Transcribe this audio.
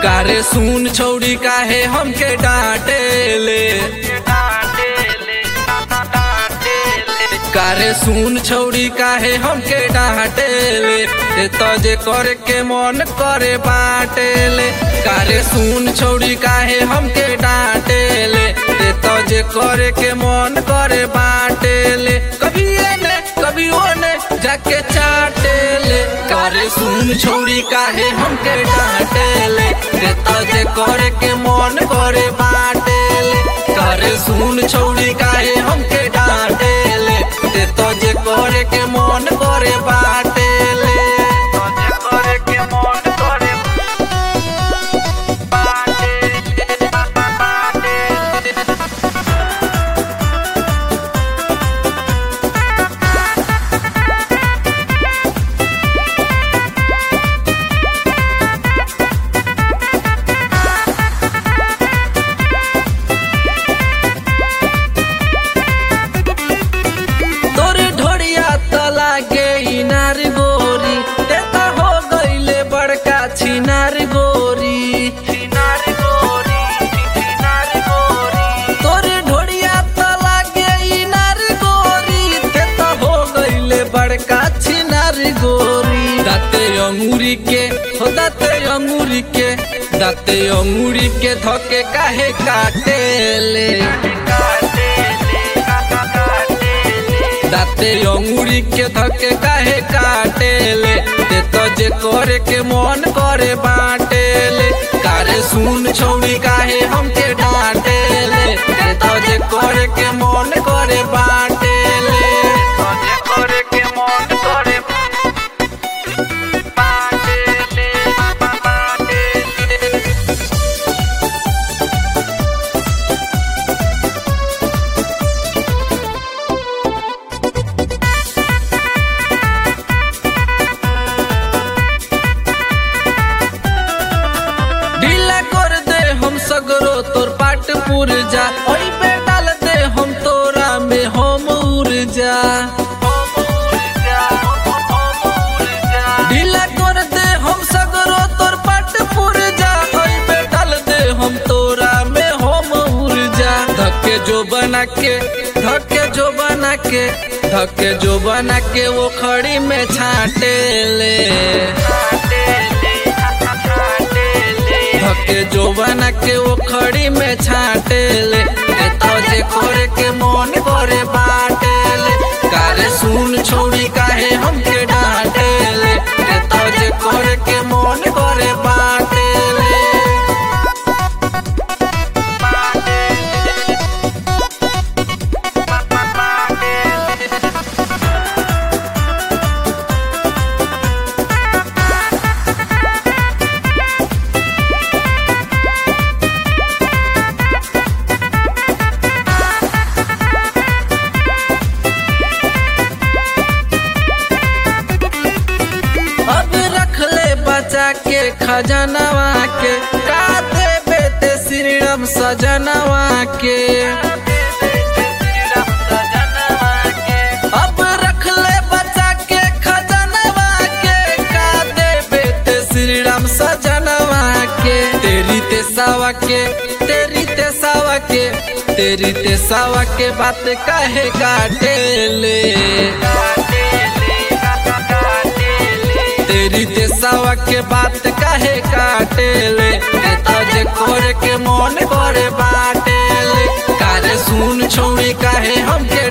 कारे सुन छौड़ी काहे हमके डांटे ले कारे सुन छौड़ी काहे हमके डांटे ले ते तजे करे के मन करे बाटे ले कारे सुन छौड़ी काहे हमके डांटे ले ते तजे करे के मन करे बाटे ले कभी एने कभी ओने जाके चाटे ले कारे सुन छौड़ी काहे हमके डांटे ले ते तजे करे के मन करे बाटे ले कारे सुन छौड़ी काहे हमके डांटे ले ते तजे करे के मन करे बाटे ले तजे करे के मन करे बाटे ले बाटे ले तोरे ढोड़िया त लागे इनार गोरी ते त हो गईले बड़का छिनार गोरी छिनार गोरी छिनार गोरी तोरे ढोड़िया त लागे इनार गोरी ते त हो गईले बड़का छिनार गोरी दाते अंगूरी के हो दाते अंगूरी के दाते अंगूरी के धके काहे काटे ले दाते अंगूरी के धके काहे काटे ले ते तो जे करे के मन करे बाटे ले कारे सुन छौड़ी काहे हमके डांटे ले ते तो जे करे के मन करे बाटे ले तो जे करे के मन करे बाटे ले बाटे ले ढीला कर दे हम सगरो तोर पाट पुरजा ओई पे डाल दे हम तोरा में हम ऊर्जा ढीला कर दे हम सगरो तोर पाट पुरजा ओई पे डाल दे हम तोरा में हम ऊर्जा धक्के जो बना के धक्के जो बना के धक्के जो बना के वो खड़ी में छाटे ले धके जो बना के वो खड़ी में छाटे ले ए तो जे करे के मन करे बाटे ले कारे सुन छोड़ी काहे हमके डांटे ले ए तो जे करे के मन करे बाटे ले बाटे ले बाटे ले अब रख ले बचा के खजनवा के का देबे ते श्रीराम सजनवा के अब रख ले बचा के खजनवा के का देबे ते श्रीराम सजनवा के तेरी ते सावा के तेरी ते सावा के तेरी ते सावा के बात काहे काटे ले तेरी देसावा के बात काहे काटे ले जे करे के मन करे बाटे ले कारे सुन छोड़ी काहे हमके